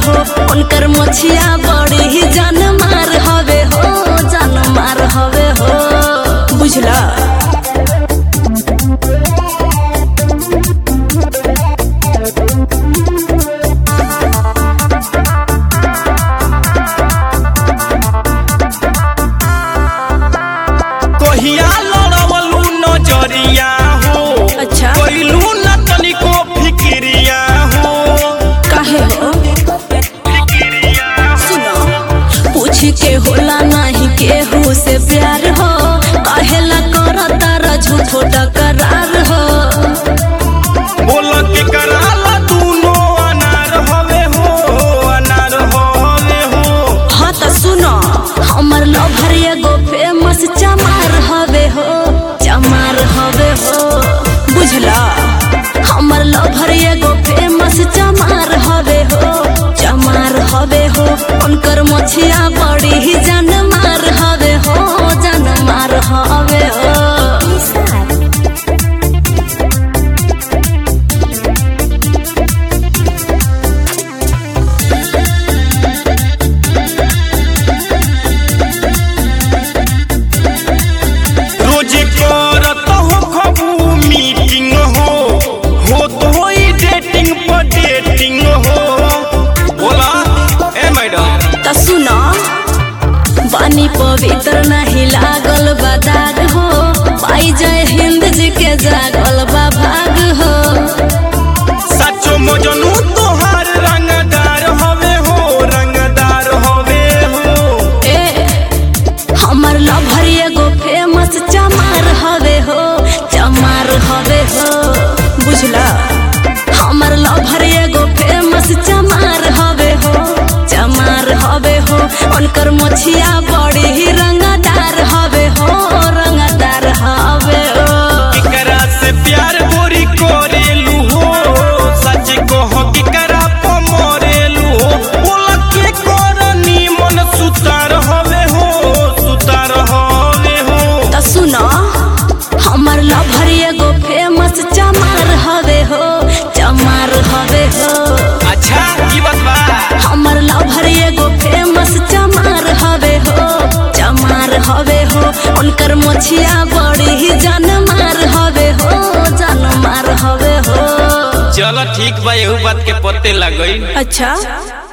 हो उनकर मोछिया बड़ी ही जान मार हवे हो जान मार हवे हो बुझला कहिया लड़वलू नजरिया हो अच्छा कैलू न तनिको फिक्रिया हो काहे हो सुनो पूछ के होला नहीं केहू से प्यार हो काहेला करता र झूठो टकरार हो बोल के कराला दूनो अनार हवे हो अनार हवे हो हाँ त सुनो हमर लभर एगो फेमस चमार हवे हो चमार हवे हो बुझला हमर लभर एगो फेमस चमार हवे हो चमार हवे हो उनकर मछिया बड़ी ही जान मार हवे हो जान मार हवे हो रोज करत हो खबू मीटिंग हो होत होई डेटिंग पर डेटिंग हो बोला ए मैडम त सुनो बानी पवित्र नहीं लागल बदाग हो पाई जय हिंद जी के जागल बा भाग हो सचो मजनू तोहार रंगदार हवे हो रंगदार हवे हो ए हमर लभर एगो फेमस चमार हवे हो चमार हवे हो बुझला हमर लभर एगो फेमस चमार हवे हो चमार हवे हो उनकर मोछिया बड़ी ही रंगदार हवे हो रंगदार हवे हो केकरा से प्यार गोरी करेलू हो सच कह केकरा प मरेलू हो बोला के करनी मन सुतार हवे हो सुतार हवे हो त सुनो हमर लभर एगो फेमस चमार हवे हो चमार हवे हो अच्छा की बात बा हमर लभर एगो फेमस चमार हवे हो चमार हवे हो उनकर मोछिया बड़ी ही जान मार हवे हो जान मार हवे हो चलो ठीक बा एहू बात के पते लग गई अच्छा